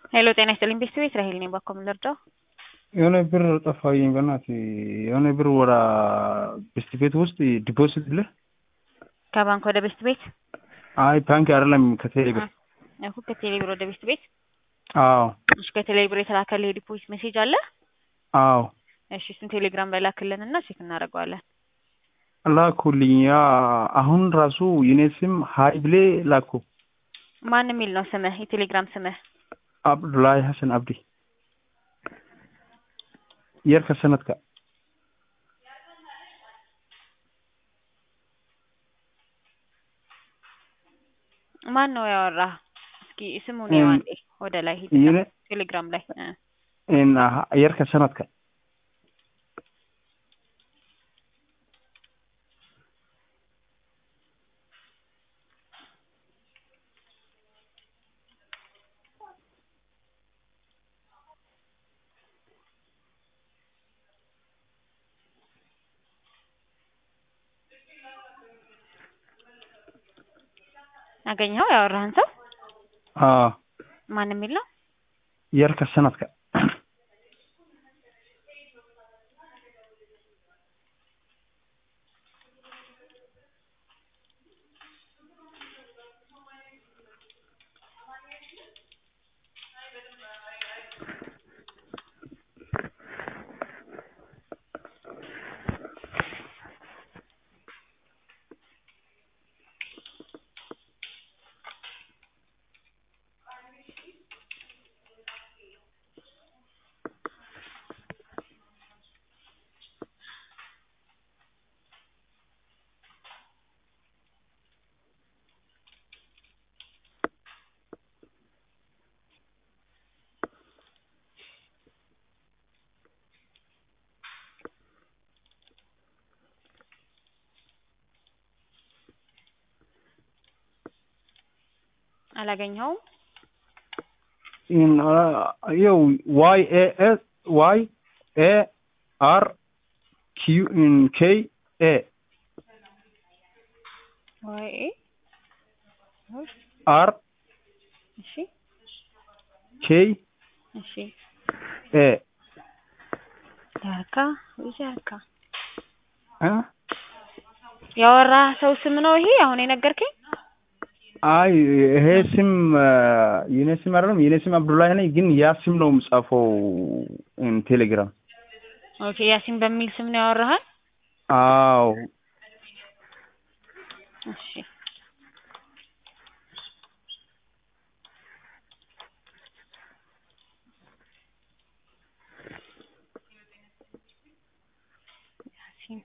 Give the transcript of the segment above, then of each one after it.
ሄሎ ጤና ይስጥልኝ ቤተሰቤት ራሄል ነኝ። ባኮ ምን ልርዳው? የሆነ ብር ጠፋኝ። በእናትህ የሆነ ብር ወደ ቤስት ቤት ውስጥ ዲፖዚት ብለህ ከባንክ ወደ ቤስት ቤት? አይ ባንክ አይደለም ከቴሌ ብር። እኮ ከቴሌ ብር ወደ ቤስት ቤት? አዎ እሺ ከቴሌ ብር የተላከልህ የዲፖዚት ሜሴጅ አለ? አዎ እሺ እሱን ቴሌግራም ላይ ላክልን እና ቼክ እናደርገዋለን። ላኩልኝ። ያ አሁን ራሱ የኔ ስም ሀይ ብሌ ላኩ። ማን የሚል ነው ስምህ? የቴሌግራም ስምህ? አብዱላይ ሀሰን አብዲ የርከ ሰነትካ ማን ነው ያወራህ? እስኪ ስሙን ያው አንዴ ወደ ላይ ሂድ የኔ ቴሌግራም ላይ እ እና የርከ ሰነትካ አገኘኸው? ያወራህን ሰው አዎ ማን የሚል ነው? የርከ ሰነትካ አላገኘኸውም? ይኸው ዋይ ኤ ኤስ ዋይ ኤ አር ኪዩ ኬ ኤ ወይ አር እሺ ኬ እሺ ኤ ጃርካ ወይ ጃርካ እ ያወራህ ሰው ስም ነው ይሄ አሁን የነገርከኝ? አይ ይሄ ስም የኔ ስም አይደለም። የኔ ስም አብዱላህ ነኝ፣ ግን ያ ስም ነው የምጻፈው ቴሌግራም። ኦኬ ያሲን በሚል ስም ነው ያወራሃል? አዎ እሺ ያሲን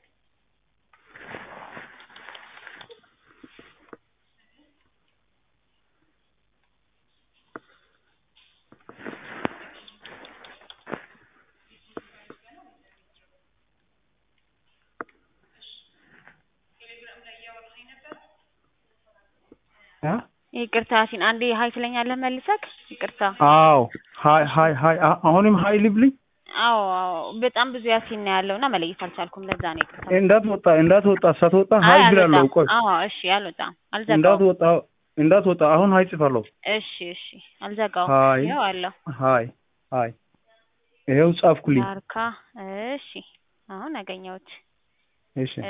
እ ይቅርታ ያሲን አንዴ ሀይ ትለኛለህ መልሰክ? ይቅርታ አዎ ሀይ ሀይ ሀይ አ- አሁንም ሀይ ልብልኝ። አዎ አዎ በጣም ብዙ ያሲን ነው ያለው እና መለየት አልቻልኩም። ለዛ ነው ይቅርታ። እንዳትወጣ እንዳትወጣ ሳትወጣ አይ ሀይ ብላለሁ። አልወጣም። ቆይ አዎ እሺ አልወጣም፣ አልዘጋውም። እንዳትወጣ እንዳትወጣ አሁን ሀይ ጽፋለሁ። እሺ እሺ አልዘጋውም። ሀይ ይኸው አለው ሀይ ሀይ ይኸው ጻፍኩልኝ። ዳርካ እሺ አሁን አገኘሁት። እሺ እ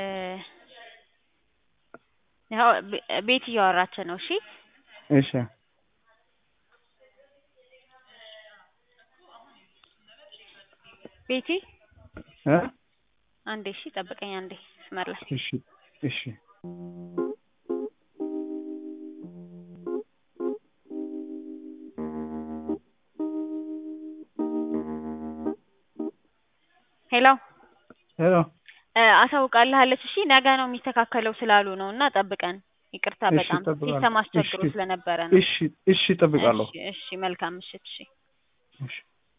ያው ቤ- ቤት እያወራች ነው። እሺ እሺ ቤቲ እ አንዴ እሺ ጠብቀኝ አንዴ መስመር ላይ እሺ እሺ ሄሎ ሄሎ እ አሳውቃለች። እሺ ነገ ነው የሚስተካከለው ስላሉ ነው እና ጠብቀን። ይቅርታ እሺ በጣም እጠብቃለሁ። ሲስተም አስቸግሮ እሺ ስለነበረ ነው። እሺ እሺ እጠብቃለሁ። እሺ እሺ መልካም ምሽት። እሺ እሺ